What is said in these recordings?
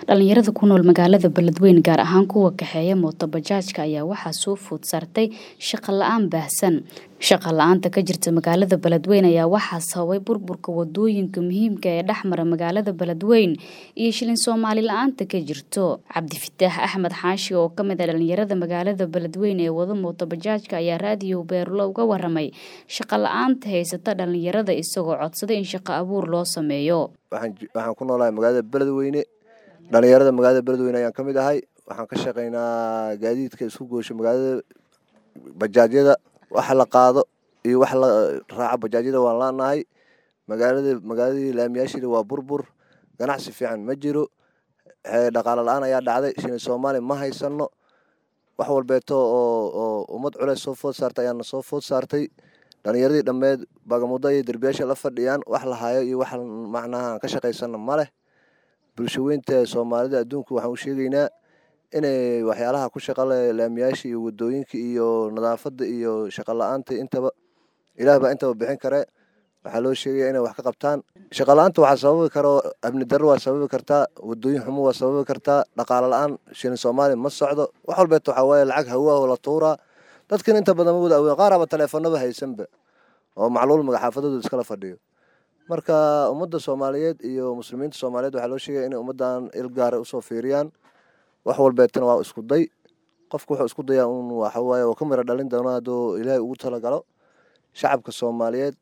dhalinyarada ku nool magaalada beledweyne gaar ahaan kuwa kaxeeya mooto bajaajka ayaa waxaa soo food saartay shaqo la-aan baahsan shaqa la-aanta ka jirta magaalada beledweyne ayaa waxaa sababay burburka wadooyinka muhiimka ee dhexmara magaalada beledweyne iyo shilin soomaali la-aanta ka jirto cabdifitaax axmed xaashi oo kamid a dhalinyarada magaalada beledweyne ee wada mooto bajaajka ayaa raadiyo beerulo uga waramay shaqa la-aanta haysata dhalinyarada isagoo codsaday in shaqo abuur loo sameeyo waxaan ku noolahay magaalada beledweyne dhalinyarada magaalada beledweyne ayaan ka mid ahay waxaan ka shaqaynaa gaadiidka isku goosho magaalada bajaajyada waxa la qaado iyo wax la raaco bajaajyada waan laanahay magaalada magaaladii laamiyaashiida waa burbur ganacsi fiican ma jiro dhaqaalo la-aan ayaa dhacday shilin soomaali ma haysano wax walbeeto oo oo ummad culeys soo food saartay ayaana soo food saartay dhalinyaradii dhammeed bagamudo iyo derbiyaasha la fadhiyaan wax la hayo iyo wax macnaha ka shaqaysana ma leh bulshaweynta soomaalida adduunka waxaan u sheegaynaa inay waxyaalaha ku shaqale laamiyaasha iyo wadooyinka iyo nadaafada iyo shaqo la-aanta intaba ilaah baa intaba bixin kare waxaa loo sheegaya inay wax ka qabtaan shaqo la-aanta waxaa sababi karo amni darro waa sababi kartaa wadooyin xumo waa sababi kartaa dhaqaalo la-aan shilin soomaali ma socdo wax walbeeto waxaa waaye lacag hawaa oo la tuuraa dadkan inta badan ma wada awoodin qaaraba taleefanaba haysanba oo macluul magaxaafadooda iskala fadhiyo marka ummadda soomaaliyeed iyo muslimiinta soomaaliyeed waxaa loo sheegaya inay ummaddan il gaara usoo fiiriyaan wax walbeetana waa isku day qofku wuxuu isku dayaa un waxawaaye oo ka mira dhalin doona hadduu ilaahay ugu talagalo shacabka soomaaliyeed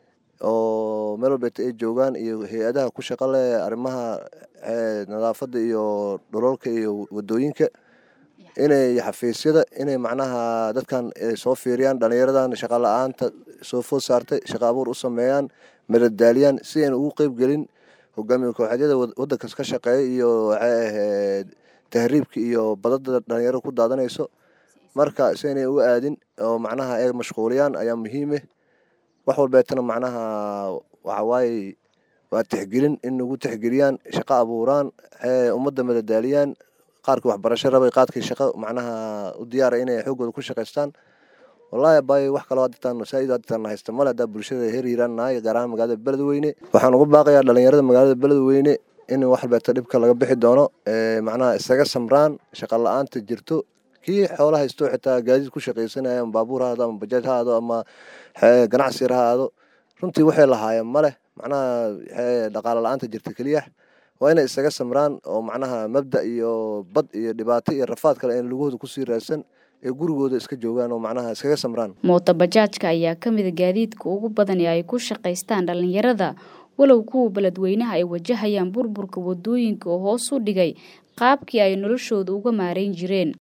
oo meel walbeeta ay joogaan iyo hay-adaha ku shaqo leh arrimaha nadaafadda iyo dhololka iyo wadooyinka inay xafiisyada inay macnaha dadkan soo fiiriyaan dhalinyaradan shaqa la-aanta soo food saartay shaqo abuur u sameeyaan madadaaliyaan si ayna ugu qeyb gelin hogaamiye kooxeedyada wadankas ka shaqeeya iyo waxay ahayd tahriibka iyo badada dhalinyarada ku daadanayso marka si aynay u aadin oo macnaha ay mashquuliyaan ayaa muhiime wax walbeetana macnaha waxawaaye waa tixgelin in nagu tixgeliyaan shaqo abuuraan ummadda madadaaliyaan qaarkii waxbarasho rabay qaadkii shaqo macnaha u diyaara inay xooggooda ku shaqaystaan wallahi abay wax kaloo haditaan masaajid haditaan haysta male haddaa bulshada heer hiiraan nahay gaar ahaan magaalada beledweyne waxaan ugu baaqayaa dhalinyarada magaalada beledweyne in wax walbeeta dhibka laga bixi doono macnaha isaga samraan shaqo la-aanta jirto kii xoola haysto xitaa gaadiid ku shaqaysanaya ama baabuur ha aado ama bajaaj ha aado ama ganacsi yar ha aado runtii waxay lahaayeen ma leh macnaha dhaqaalo la-aanta jirta keliya waa inay isaga samraan oo macnaha mabda iyo bad iyo dhibaato iyo rafaad kale in lugahooda kusii raadsan ee gurigooda iska joogaan oo macnaha iskaga samraan mooto bajaajka ayaa ka mida gaadiidka ugu badan ee ay ku shaqaystaan dhalinyarada walow kuwa beledweynaha ay wajahayaan burburka wadooyinka oo hoos u dhigay qaabkii ay noloshooda uga maarayn jireen